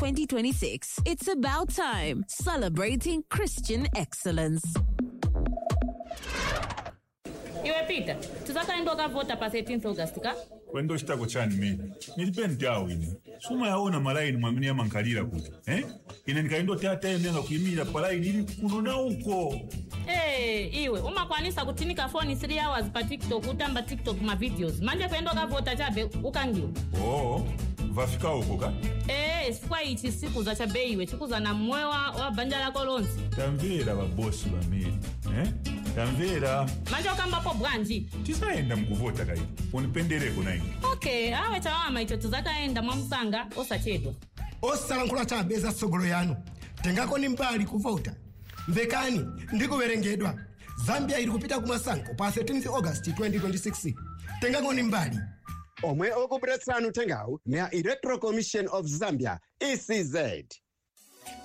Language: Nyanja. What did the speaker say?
2026. It's about time. Celebrating Christian excellence. iwe peter tisakaenda ukavhota pa 13 august ka kwendo chitako chani mene nilipe ntawo ine suma yaona malaini mwamene yamankalira kuti eh? ine ndikaindoti atayenera kuyimira palaini ili kuno na uko ee iwe umakwanisa kutinika foni 3 hours pa tiktok utamba tiktok ma videos manje kuenda ukavhota chabe ukangiwa oo vafika uko ka ee chifukwa ichi sikuza chabe iwe chikuza na mmoyo wa, wa banja lako lonse tamvera vabosi vamene eh? tamvera manje ukambapo bwanji tisayenda mukuvota kayi unipendereko na ine okay awe chawama icho tizakaenda mwamusanga osachedwa osalankhula chabe za tsogolo yanu tengakoni mbali kuvota mvekani ndikuwerengedwa zambia ili kupita kumasankho pa 13 august 2026 tengakoni mbali omwe okupiretsanu uthengawu na electoral commission of zambia ecz